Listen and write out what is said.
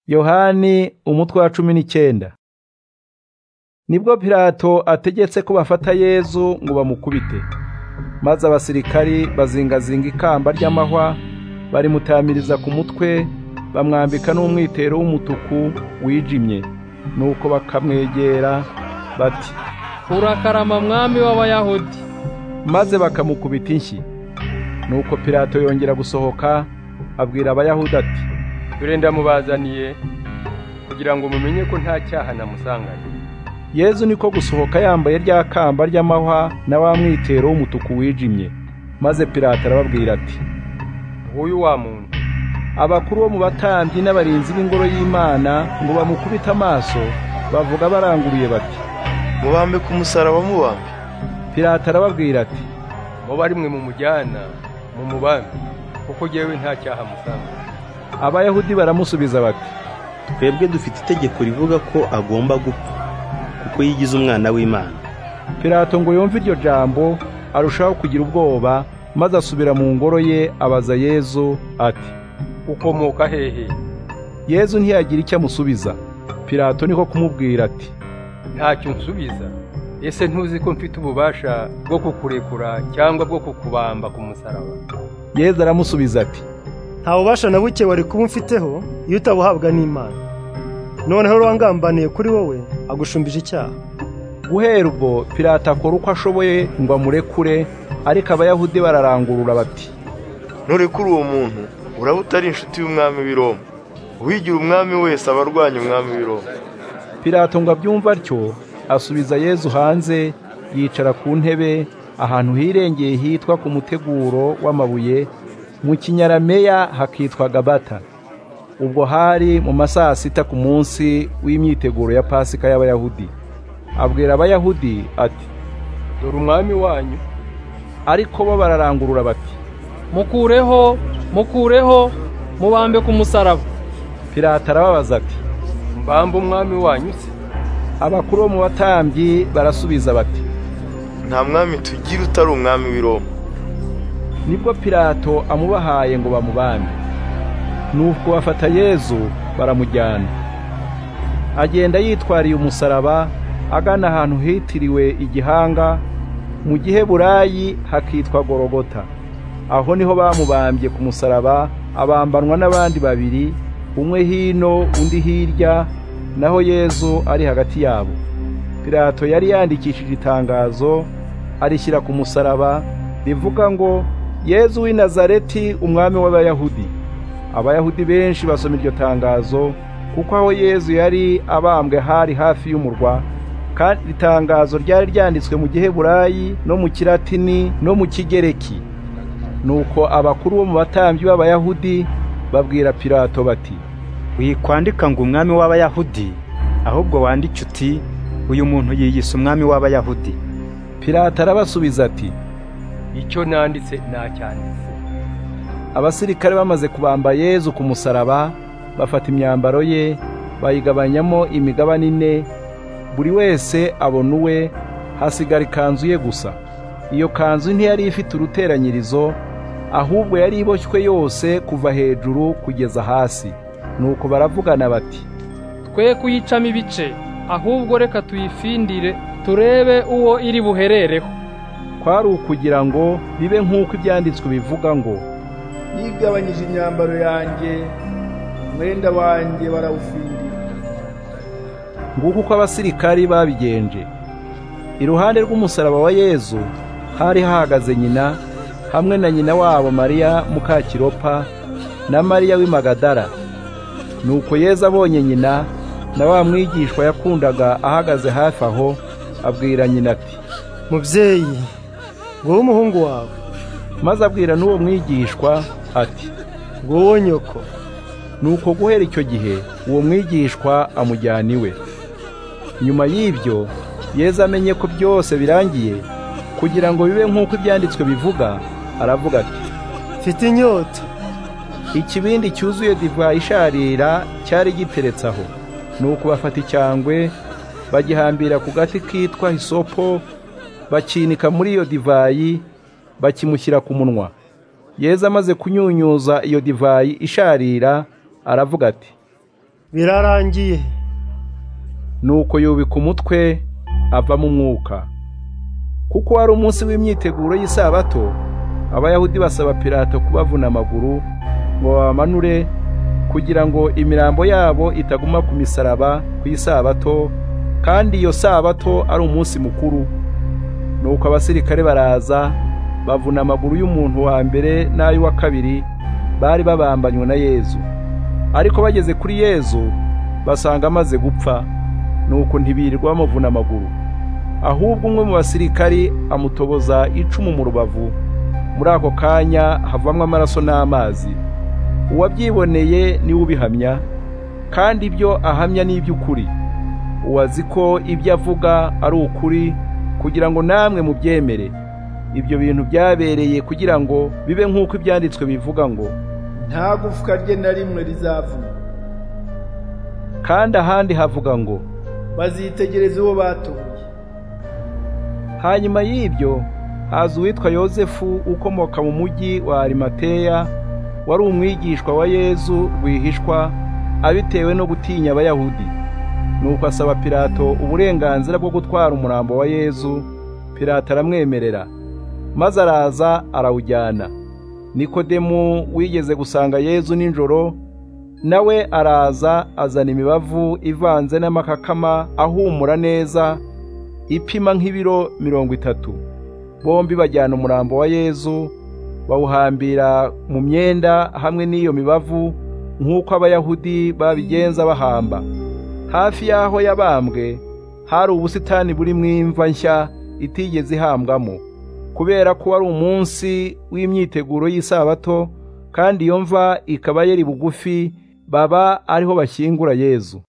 yohani umutwe wa cumi n'icyenda nibwo pilato ategetse ko bafata yezu ngo bamukubite maze abasirikari bazingazinga ikamba ry'amahwa barimutamiriza ku mutwe bamwambika n'umwitero w'umutuku wijimye nuko bakamwegera bati urakarama mwami w'abayahudi maze bakamukubita inshyi nuko pilato yongera gusohoka abwira abayahudi ati dore ndamubazaniye kugira ngo mumenye ko nta cyaha namusanganye yezu niko gusohoka yambaye rya kamba ry'amahwa na wa mwitero w'umutuku wijimye maze pilato arababwira ati nguyu wa muntu abakuru bo mu batambyi n'abarinzi b'ingoro y'imana ngo bamukubite amaso bavuga baranguruye bati mubambe ku musaraba mubambe pilato arababwira ati muba ari mwe mumujyana mumubambe kuko jyewe nta cyaha musanganye abayahudi baramusubiza bati twebwe dufite itegeko rivuga ko agomba gupfa kuko yigize umwana w'imana pilato ngo yumve iryo jambo arushaho kugira ubwoba maze asubira mu ngoro ye abaza yezu ati ukomoka hehe yezu ntiyagira icyo amusubiza pilato niko kumubwira ati ntacyo nsubiza ese ntuzi ko mfite ububasha bwo kukurekura cyangwa bwo kukubamba ku musaraba yezu aramusubiza ati nta bubasha na buke wari kuba umfiteho iyo utabuhabwa n'imana noneho urangambaniye kuri wowe agushumbije icyaha guhera ubwo pilato akora uko ashoboye ngo amurekure ariko abayahudi bararangurura bati nurekura uwo muntu uraba utari inshuti y'umwami w'i Roma uwigira umwami wese aba arwanya umwami w'i Roma pilato ngo abyumve atyo asubiza yezu hanze yicara ku ntebe ahantu hirengeye hitwa ku muteguro w'amabuye mu kinyarameya hakitwa gabata ubwo hari mu masaha sita ku munsi w'imyiteguro ya pasika y'abayahudi abwira abayahudi ati dore umwami wanyu ariko bo bararangurura bati mukureho mukureho mubambe ku musaraba pilato arababaza ati mbamba umwami wanyu se abakuru bo mu batambyi barasubiza bati nta mwami tugira utari umwami w'i Roma nibwo pilato amubahaye ngo bamubambe nubwo bafata yezu baramujyana agenda yitwariye umusaraba agana ahantu hitiriwe igihanga mu gihe burayi hakitwa gorogota aho niho bamubambye ku musaraba abambanwa n'abandi babiri umwe hino undi hirya naho yezu ari hagati yabo pilato yari yandikishije itangazo arishyira ku musaraba rivuga ngo yezu w'i nazareti umwami w'abayahudi abayahudi benshi basoma iryo tangazo kuko aho yezu yari abambwe hari hafi y'umurwa kandi iri tangazo ryari ryanditswe mu giheburayi no mu kiratini no mu kigereki nuko abakuru bo mu batambyi b'abayahudi babwira pilato bati wikwandika ngo umwami w'abayahudi ahubwo wandike uti uyu muntu yiyise umwami w'abayahudi pilato arabasubiza ati icyo nanditse nacyanditse abasirikare bamaze kubamba yezu ku musaraba bafata imyambaro ye bayigabanyamo imigabane ine buri wese abona uwe hasigara ikanzu ye gusa iyo kanzu ntiyari ifite uruteranyirizo ahubwo yari iboshywe yose kuva hejuru kugeza hasi nuko baravugana bati twe kuyicamo ibice ahubwo reka tuyifindire turebe uwo iri buherereho kwari ukugira ngo bibe nk'uko ibyanditswe bivuga ngo yigabanyije imyambaro yanjye umwenda wanjye barawufindira nguko uko abasirikari babigenje iruhande rw'umusaraba wa yezu hari hahagaze nyina hamwe na nyina wabo mariya mukakiropa na mariya w'imagadara nuko yezu abonye nyina na wa mwigishwa yakundaga ahagaze hafi aho abwira nyina ati mubyeyi wowe umuhungu wawe maze abwira n'uwo mwigishwa ati wowe nyoko nuko guhera icyo gihe uwo mwigishwa amujyana iwe nyuma y'ibyo yeza amenye ko byose birangiye kugira ngo bibe nk'uko ibyanditswe bivuga aravuga ati mfite inyota ikibindi cyuzuye divayi isharira cyari giteretse aho nuko bafata icyangwe bagihambira ku gati kitwa isopo bakinika muri iyo divayi bakimushyira ku munwa yeza amaze kunyunyuza iyo divayi isharira aravuga ati birarangiye nuko yubika umutwe avamo umwuka kuko wari umunsi w'imyiteguro y'isabato abayahudi basaba pilato kubavuna amaguru ngo babamanure kugira ngo imirambo yabo itaguma ku misaraba ku isabato kandi iyo sabato ari umunsi mukuru nuko abasirikare baraza bavuna amaguru y'umuntu wa mbere n'ay'uwa kabiri bari babambanywe na yezu ariko bageze kuri yezu basanga amaze gupfa nuko ntibirirwa bamuvuna amaguru ahubwo umwe mu basirikari amutoboza icumu mu rubavu muri ako kanya havamwo amaraso n'amazi uwabyiboneye niwe ubihamya kandi ibyo ahamya ni iby'ukuri uwazi ko ibyo avuga ari ukuri kugira ngo namwe mubyemere ibyo bintu byabereye kugira ngo bibe nk'uko ibyanditswe bivuga ngo nta gufwa rye na rimwe rizavuna kandi ahandi havuga ngo bazitegereza uwo batuye hanyuma y'ibyo haza uwitwa yosefu ukomoka mu mujyi wa arimateya wari umwigishwa wa yezu rwihishwa abitewe no gutinya abayahudi nuko asaba pilato uburenganzira bwo gutwara umurambo wa yezu pilato aramwemerera maze araza arawujyana nikodemu wigeze gusanga yezu nijoro nawe araza azana imibavu ivanze n'amakakama ahumura neza ipima nk'ibiro mirongo itatu bombi bajyana umurambo wa yezu bawuhambira mu myenda hamwe n'iyo mibavu nk'uko abayahudi babigenza bahamba hafi y'aho yabambwe hari ubusitani burimo imva nshya itigeze ihambwamo kubera ko wari umunsi w'imyiteguro y'isabato kandi iyo mva ikaba yari bugufi baba ariho bashyingura yezu